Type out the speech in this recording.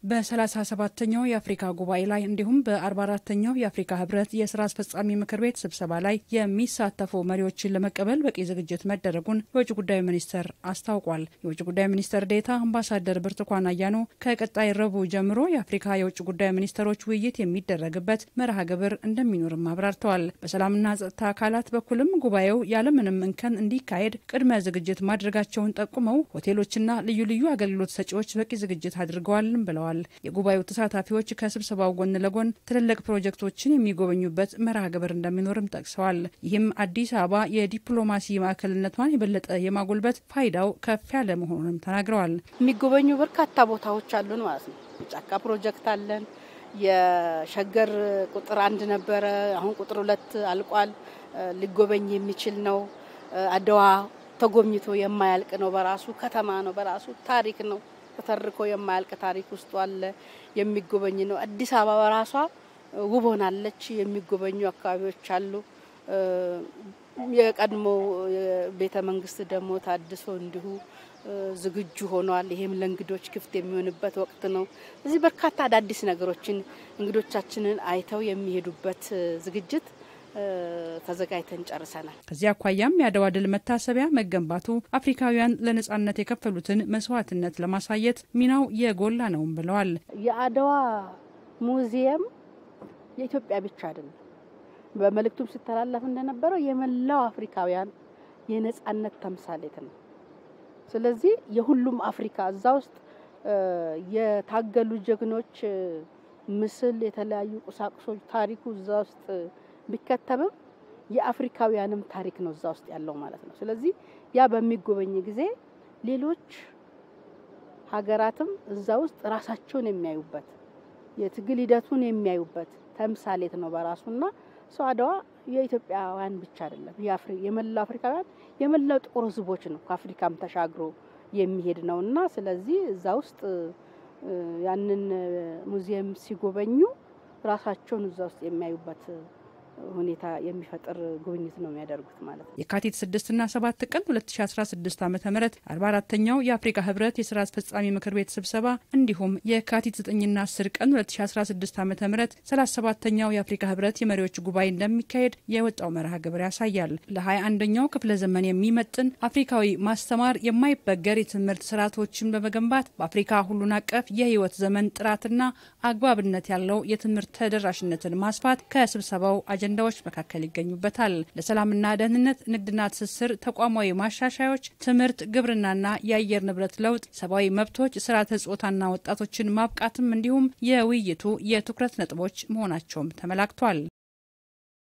በሰላሳ ሰባተኛው የአፍሪካ ጉባኤ ላይ እንዲሁም በአርባ አራተኛው የአፍሪካ ህብረት የስራ አስፈጻሚ ምክር ቤት ስብሰባ ላይ የሚሳተፉ መሪዎችን ለመቀበል በቂ ዝግጅት መደረጉን የውጭ ጉዳይ ሚኒስቴር አስታውቋል። የውጭ ጉዳይ ሚኒስትር ዴኤታ አምባሳደር ብርቱካን አያኖ ከቀጣይ ረቡዕ ጀምሮ የአፍሪካ የውጭ ጉዳይ ሚኒስትሮች ውይይት የሚደረግበት መርሃ ግብር እንደሚኖርም አብራርተዋል። በሰላምና ጸጥታ አካላት በኩልም ጉባኤው ያለምንም እንከን እንዲካሄድ ቅድመ ዝግጅት ማድረጋቸውን ጠቁመው ሆቴሎችና ልዩ ልዩ አገልግሎት ሰጪዎች በቂ ዝግጅት አድርገዋልም ብለዋል። የጉባኤው ተሳታፊዎች ከስብሰባው ጎን ለጎን ትልልቅ ፕሮጀክቶችን የሚጎበኙበት መርሃ ግብር እንደሚኖርም ጠቅሰዋል። ይህም አዲስ አበባ የዲፕሎማሲ ማዕከልነቷን የበለጠ የማጎልበት ፋይዳው ከፍ ያለ መሆኑንም ተናግረዋል። የሚጎበኙ በርካታ ቦታዎች አሉን ማለት ነው። ጫካ ፕሮጀክት አለን። የሸገር ቁጥር አንድ ነበረ፣ አሁን ቁጥር ሁለት አልቋል። ሊጎበኝ የሚችል ነው። አድዋ ተጎብኝቶ የማያልቅ ነው። በራሱ ከተማ ነው። በራሱ ታሪክ ነው። ተተርኮ የማያልቅ ታሪክ ውስጡ አለ። የሚጎበኝ ነው። አዲስ አበባ በራሷ ውብ ሆናለች። የሚጎበኙ አካባቢዎች አሉ። የቀድሞ ቤተ መንግስት ደግሞ ታድሶ እንዲሁ ዝግጁ ሆኗል። ይሄም ለእንግዶች ክፍት የሚሆንበት ወቅት ነው። እዚህ በርካታ አዳዲስ ነገሮችን እንግዶቻችንን አይተው የሚሄዱበት ዝግጅት ተዘጋጅተን ጨርሰናል። ከዚህ አኳያም የአድዋ ድል መታሰቢያ መገንባቱ አፍሪካውያን ለነጻነት የከፈሉትን መስዋዕትነት ለማሳየት ሚናው የጎላ ነውም ብለዋል። የአድዋ ሙዚየም የኢትዮጵያ ብቻ አይደለም። በመልእክቱም ሲተላለፍ እንደነበረው የመላው አፍሪካውያን የነጻነት ተምሳሌት ነው። ስለዚህ የሁሉም አፍሪካ እዛ ውስጥ የታገሉ ጀግኖች ምስል፣ የተለያዩ ቁሳቁሶች፣ ታሪኩ እዛ ውስጥ ቢከተምም የአፍሪካውያንም ታሪክ ነው እዛ ውስጥ ያለው ማለት ነው። ስለዚህ ያ በሚጎበኝ ጊዜ ሌሎች ሀገራትም እዛ ውስጥ ራሳቸውን የሚያዩበት የትግል ሂደቱን የሚያዩበት ተምሳሌት ነው በራሱና ሰው አድዋ የኢትዮጵያውያን ብቻ አይደለም፣ የመላው አፍሪካውያን የመላው ጥቁር ሕዝቦች ነው። ከአፍሪካም ተሻግሮ የሚሄድ ነው እና ስለዚህ እዛ ውስጥ ያንን ሙዚየም ሲጎበኙ ራሳቸውን እዛ ውስጥ የሚያዩበት ሁኔታ የሚፈጥር ጉብኝት ነው የሚያደርጉት ማለት ነው። የካቲት ስድስትና ሰባት ቀን 2016 ዓ ም 44ተኛው የአፍሪካ ህብረት የስራ አስፈጻሚ ምክር ቤት ስብሰባ እንዲሁም የካቲት 9ና 10 ቀን 2016 ዓ ም 37ተኛው የአፍሪካ ህብረት የመሪዎች ጉባኤ እንደሚካሄድ የወጣው መርሃ ግብር ያሳያል። ለ21ኛው ክፍለ ዘመን የሚመጥን አፍሪካዊ ማስተማር የማይበገር የትምህርት ስርዓቶችን በመገንባት በአፍሪካ ሁሉን አቀፍ የህይወት ዘመን ጥራትና አግባብነት ያለው የትምህርት ተደራሽነትን ማስፋት ከስብሰባው አጀንዳዎች መካከል ይገኙበታል። ለሰላምና ደህንነት፣ ንግድና ትስስር፣ ተቋማዊ ማሻሻዮች፣ ትምህርት፣ ግብርናና የአየር ንብረት ለውጥ፣ ሰብአዊ መብቶች፣ ስርዓተ ጾታና ወጣቶችን ማብቃትም እንዲሁም የውይይቱ የትኩረት ነጥቦች መሆናቸውም ተመላክቷል።